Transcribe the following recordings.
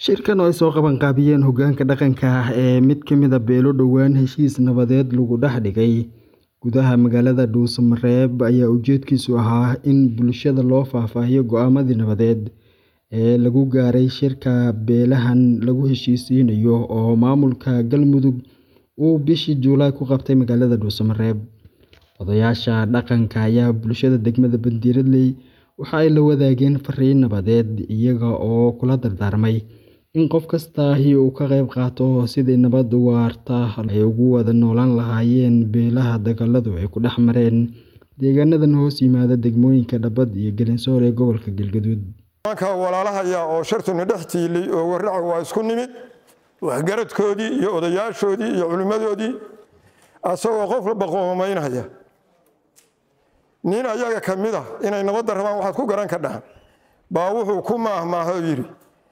Shirkan oo ay soo qabanqaabiyeen hoggaanka dhaqanka ah ee mid ka mid ah beelo dhowaan heshiis nabadeed lagu dhex dhigay gudaha magaalada Dhuuso-Mareeb ayaa ujeedkiisu ahaa in bulshada loo faahfaahiyo go'aamadii nabadeed ee lagu gaaray shirka beelahan lagu heshiisiinayo oo maamulka Galmudug uu bishii Juulaay ku qabtay magaalada Dhuuso-Mareeb. Odayaasha dhaqanka ayaa bulshada degmada Bandiirley waxa ay la wadaageen fariin nabadeed, iyaga oo kula dardaarmay in qof kasta uu ka qayb qaato sidii nabad waarta ay ugu wada noolaan lahaayeen beelaha dagaaladu ay ku dhex mareen deegaanadan hoos yimaada degmooyinka Dhabad iyo Gelinsoor ee gobolka Galgaduud. Nimanka walaalahaya oo shartuna dhex tiilay oo warraca waa isku nimid waxgaradkoodii iyo odayaashoodii iyo culimmadoodii asagoo qof walba qoomaynaya nin ayaga ka mid ah inay nabadda rabaan waxaad ku garan ka dhahan baa wuxuu ku maahmaaho yidhi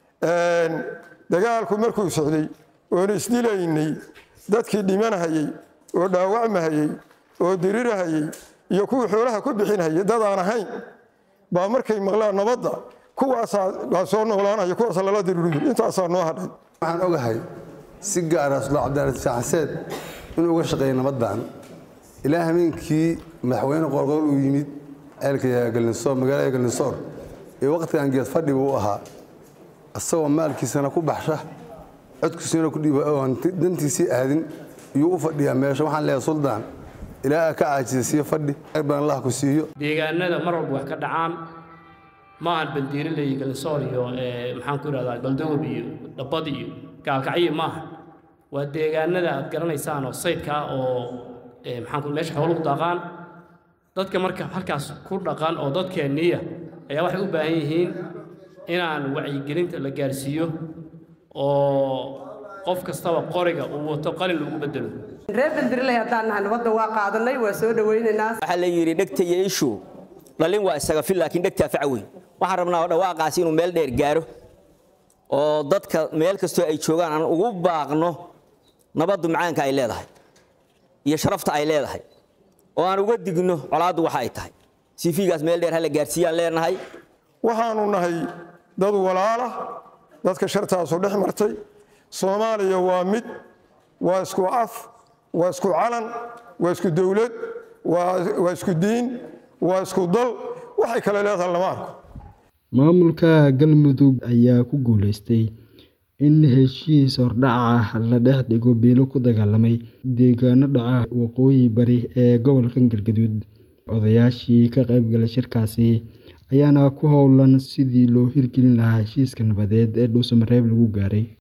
dagaalku markuu socday oon isdilaynay dadkii dhimanahayey oo dhaawacmahayey oo dirirahayey iyo kuwii xoolaha ku bixinhayay dad aan ahayn baa markay maqlaan nabadda kuwaasaa baa soo noolaanaya kuwaasa lala diririyo intaasaa noo hadhay waxaan ogahay si gaara sula cabdiraad shaaxseed inuu uga shaqeeyay nabaddan ilaa hameenkii madaxweyne qorqor uu yimid ceelka galinsoor magaalada galinsoor ee waqtigan geed fadhi buu ahaa isagoo maalkiisana ku baxsha codkiisana ku dhiiba oon dantiisii aadin iyuu u fadhiyaa meesha waxaan leeyahay suldaan ilaa ka caajisiyo fadhi baan allah ku siiyo deegaanada mar walba wax ka dhacaan ma aan bandiiriley galinsoor iyo maxaan ku ihahdaa galdoob iyo dhabbad iyo gaalkacyo maaha waa deegaanada aad garanaysaan oo saydka ah oo maxaan meesha xooluhu daaqaan dadka marka halkaas ku dhaqan oo dadkeenniya ayaa waxay u baahan yihiin inaan wacyigelinta la gaarsiiyo oo qof kastaba qoriga uu wato qalin lagu bedelo reer bandiriley haddaan nahay nabadda waa qaadanay waa soo dhowaynaynaa waxaa la yidhi dhegta iyo ishu dhalin waa isaga fil laakiin dhegtaa faca weyn waxaan rabnaa dhawaaqaasi inuu meel dheer gaaro oo dadka meel kastoo ay joogaan aan ugu baaqno nabaddu macaanka ay leedahay iyo sharafta ay leedahay oo aan uga digno colaaddu waxa ay tahay sifiigaas meel dheer hala gaarsiiyaan leenahay waxaanu nahay dad walaalah dadka shartaasu dhex martay soomaaliya waa mid waa isku af waa isku calan waa isku dowlad waa isku diin waa isku dal waxay kale leedahay lama arko maamulka galmudug ayaa ku guuleystay in heshiis hordhaca la dhex dhigo beelo ku dagaalamay deegaano dhaca waqooyi bari ee gobolka galgaduud odayaashii ka qaybgalay shirkaasi ayaana ku howlan sidii loo hirgelin lahaa heshiiska nabadeed ee Dhuuso-Mareeb lagu gaaray